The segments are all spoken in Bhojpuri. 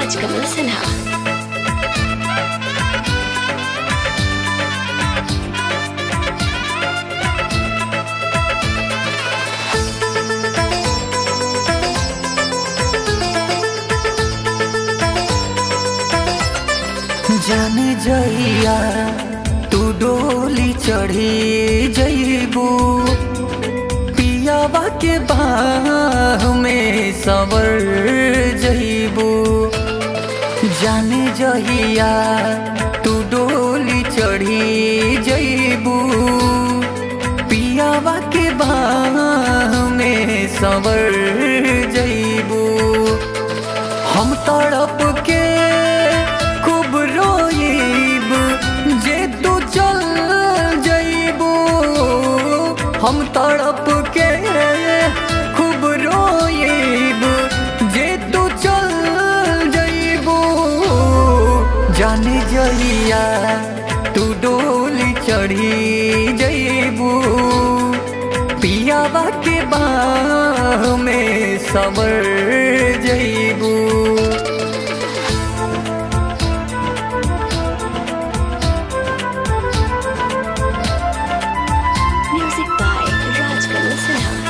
राजकमल सिन्हा जान जइया तू डोली चढ़ी जइबू पियावा के बाह में सवर जइबू जान जइया तू डोली चढ़ी जइबू पियावा के बाह में सवर जइबू हम तड़प के खूब रोइब जे तू चल जइबू हम तड़प के खूब रोइब जे तू चल जइबू जाने जइया तू डोली चढ़ी जइबू पियावा के बाह में समर जइबू म्यूजिक बाय राजकमल सिन्हा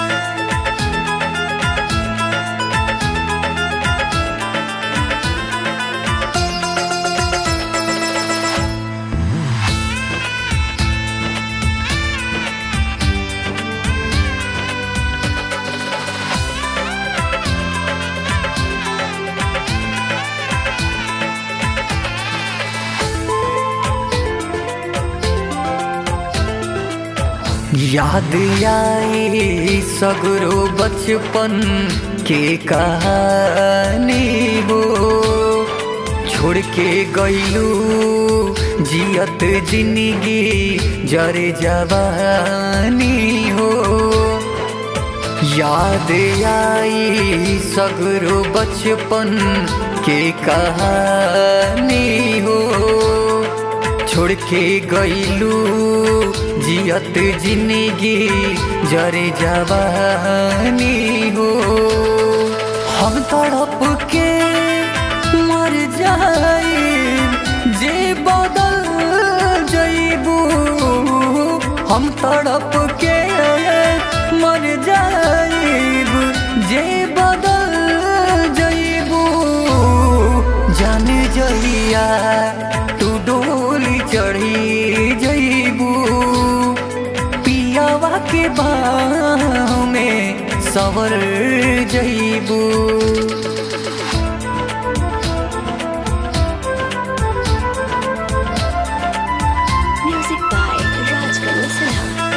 याद आई सगरो बचपन के कहानी हो छोड़ के गईलू जियत जिंदगी जरे जवानी हो याद आई सगरो बचपन के कहानी हो छोड़ के गईलू जियत जिंदगी जरे जवानी हो हम तड़प के मर जाए जे बदल जइबू हम तड़प के मर जाइब जे बदल जइबू जान जइया तू डोली चढ़ी जइबू पियावा के बाह में सवर जइबू म्यूजिक बाय राजकमल सिन्हा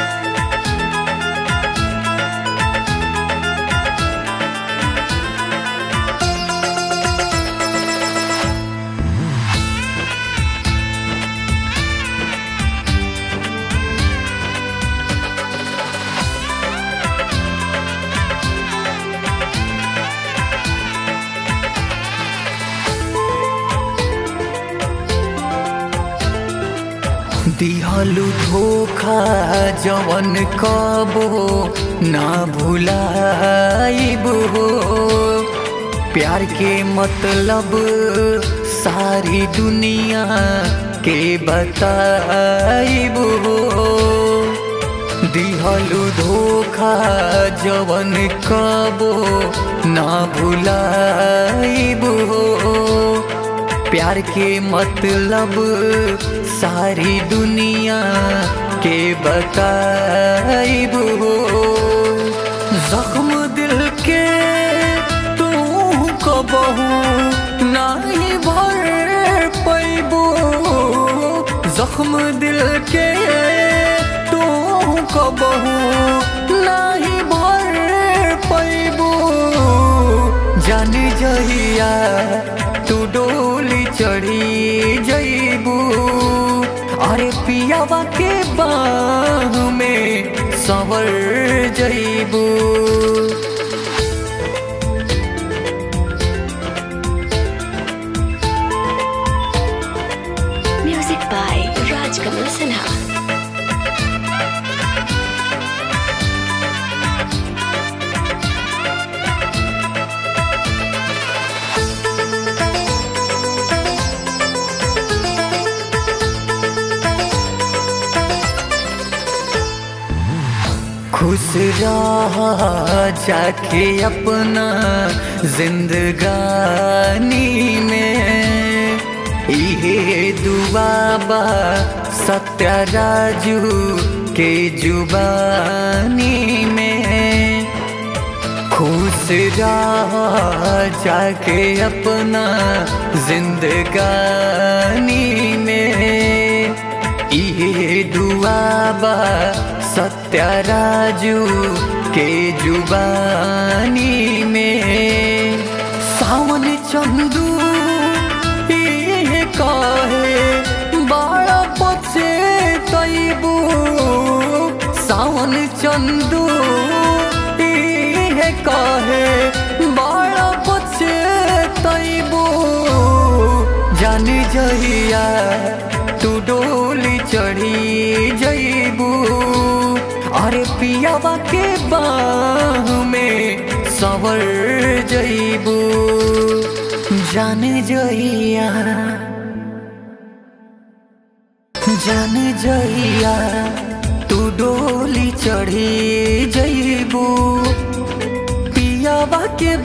दिहलु धोखा जवन कबो ना भुलाइब हो प्यार के मतलब सारी दुनिया के बताइब हो दिहलु धोखा जवन कबो ना भुलाइब हो प्यार के मतलब सारी दुनिया के बताइब हो जख्म दिल के तू कबहू नाही भर पैबू जख्म दिल के तू कबहू नाही भर पैबू जान जहिया तू डोली चढ़ी जइबू अरे पियावा के बाह में संवर जइबू म्यूजिक बाय राजकमल सिन्हा खुश रह जाके अपना जिंदगानी में इहे दुआबा सत्या राजू के जुबानी में खुश रह जाके अपना जिंदगानी में इहे दुआबा सत्या राजू के जुबानी में सावन चंदू इहे कहे बड़ा पछे तैबू सावन चंदू इहे कहे बड़ा पछे तैबू जान जहिया तू डोली चढ़ी जईबू अरे पियावा के बाह में सवर जईबू जान जइया जान जइया तू डोली चढ़ी जईबू पियावा के